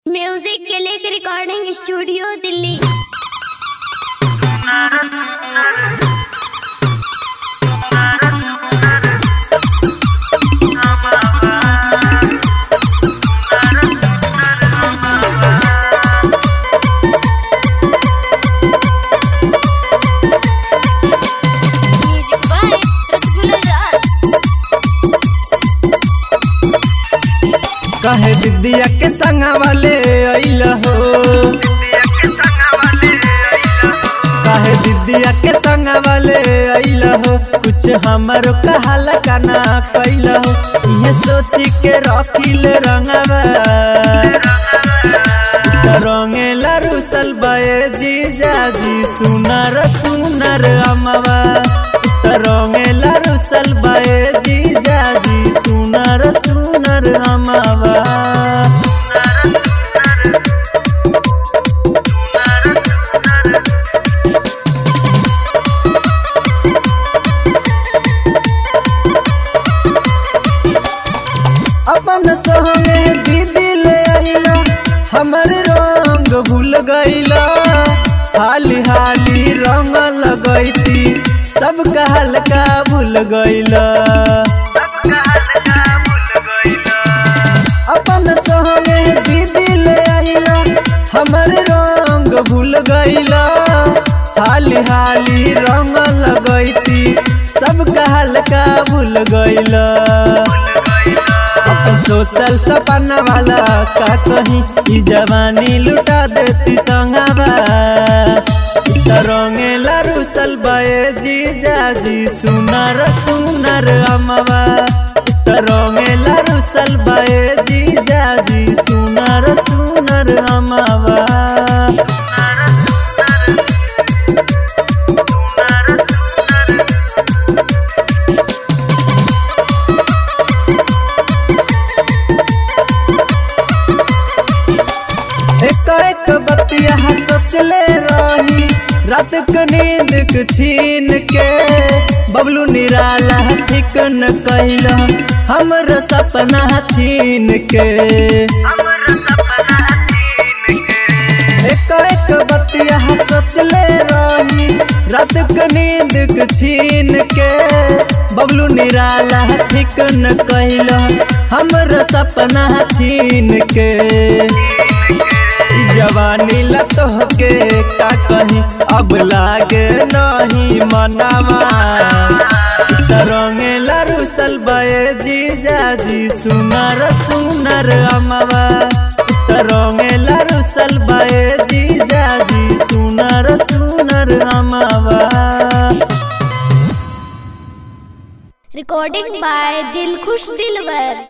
music के लिए recording studio Delhi music by Rasgulla Raj कहे दिदिया के संगा वाले अइल हो कहे दिदिया के संगा वाले अइल हो कुछ हमारो कहल काना कैल हो ये सोची के रखिल रंगवा रंगेला रुसल बये जीजा जी सुनर सुनर अमवा रंगेला रुसल बये जीजा जी सुनर सुनर अमवा अपन संगे दीदी ले आइला हमर रंग भूल गइला हाली हाली रंग लगैती सब कहल का भूल गइला अपन संगे दीदी ले आइला हमर रंग भूल गइला हाली हाली रंग लगैती सब कहल का भूल गइला अपन सोचल सपना वाला का कहीं ई जवानी लुटा देती संगवा रंगेला रुसल बये जीजा जी सुनर सुनर अमवा रंगेला रुसल बये जीजा जी सुनर सुनर अमवा एक एक बतिया सोचले रही रात के नींद के छीन के बबलू निराला ठीक न कैल हमर सपना छीन के एक एक बतिया सोचले रही रात के नींद के छीन के बबलू निराला ठीक न कैल हमर सपना छीन के ई जवानी लत होके का कहीं अब लागे नहीं मनावा रंगेला रुसल बये जीजा जी सुनर सुनर अमवा रंगेला रुसल बये जीजा जी सुनर सुनर अमवा रिकॉर्डिंग बाय दिलखुश दिलवर